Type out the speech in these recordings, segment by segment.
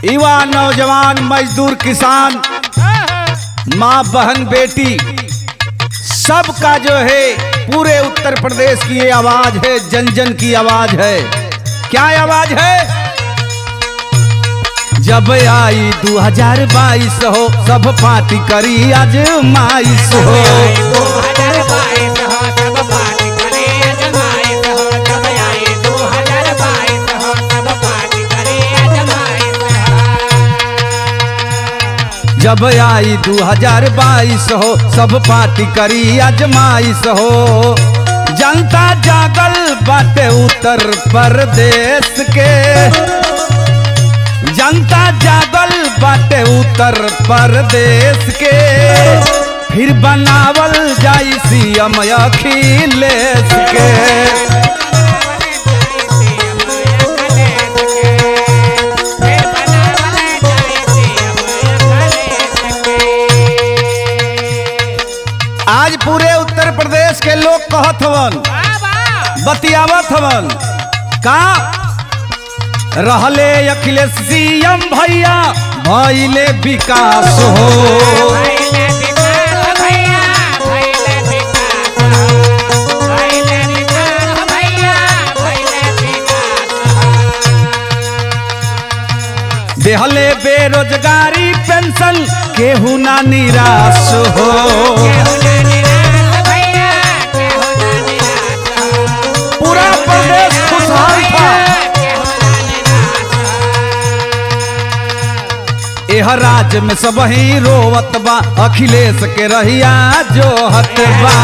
युवा नौजवान मजदूर किसान माँ बहन बेटी सबका जो है पूरे उत्तर प्रदेश की ये आवाज है जन जन की आवाज है क्या आवाज है जब आई 2022 हो सब पार्टी करी आजमाइश हो जब आई 2022 हो सब पार्टी करी आजमाइश हो जनता जागल बाटे उत्तर प्रदेश के जनता जागल बाटे उत्तर प्रदेश के फिर बनावल जाई सीएम अखिलेश के आज पूरे उत्तर प्रदेश के लोग कहत हवन बतियावत हवन का रहले अखिलेश सीएम भैया भइले विकास हो देहले बेरोजगारी पेंशन केहू ना निराश हो पूरा प्रदेश खुशहाल था एह राज्य में सब ही रोवत बा अखिलेश के रहिया जो हतबा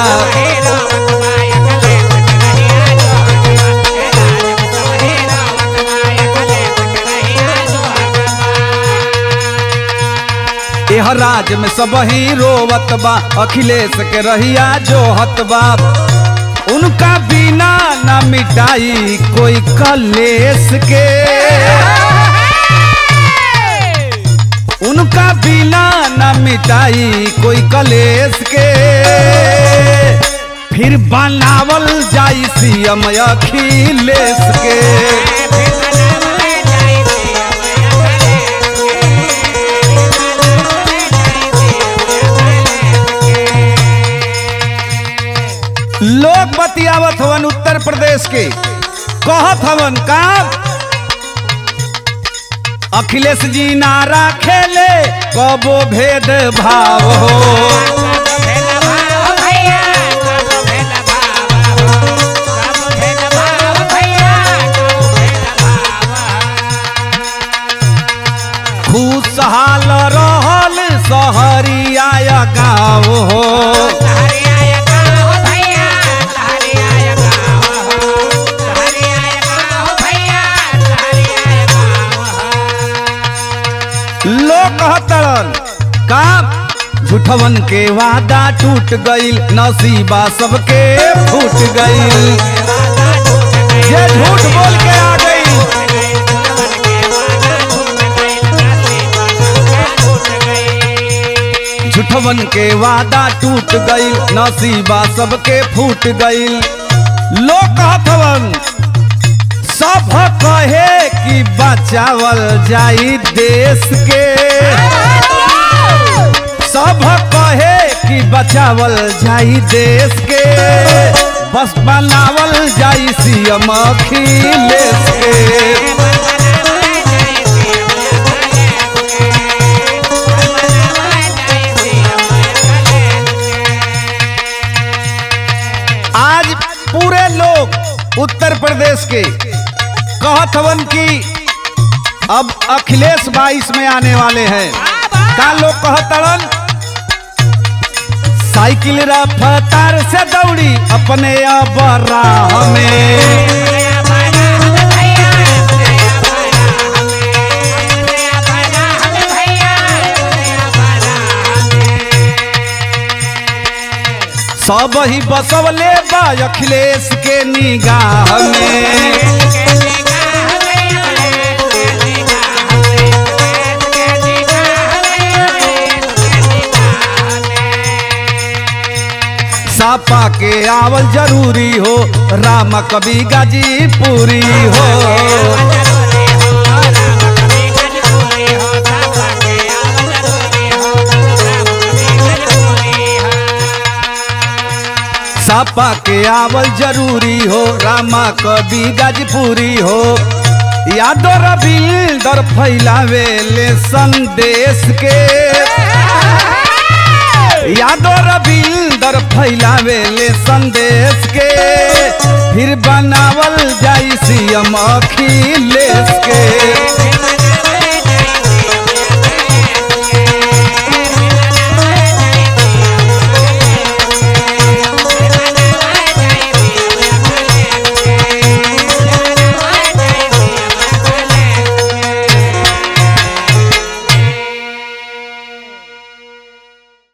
एह राज्य में सब ही रोवत बा अखिलेश के रहिया जो हतबा उनका बिना न मिटाई कोई कलेश के उनका बिना न मिटाई कोई कलेश के फिर बनावल जाई सीएम अखिलेश के लोग बतियावत हवन उत्तर प्रदेश के कहत हवन का अखिलेश जी नारा खेले कबो भेद भाव हो खुशहाल रहल सहरिया गाँव हो लोग कहतरन का झूठवन के वादा टूट गईल नसीबा सबके फूट गईल ये झूठ बोल के आ गई झूठवन के वादा टूट गईल नसीबा सबके फूट गईल लोग कहतवन सब कहे कि बचावल जाई देश के सब कहे कि बचावल जाई देश के बस बनावल जाई सीएम अखिलेश के आज पूरे लोग उत्तर प्रदेश के कहत हवन कि अब अखिलेश बाईस में आने वाले हैं का लोग कहतरन साइकिल रफ्तार से दौड़ी अपने अब राह में सब ही बसवले बा अखिलेश के निगाह में सापा के आवल जरूरी हो राम कवि गाजीपुरी हो सपा के आवल जरूरी हो रामा कवि गाजपुरी हो यादो रविंदर फैलावे ले संदेश के यादो रविंदर फैलावे ले संदेश के फिर बनावल जाई सीएम अखिलेश के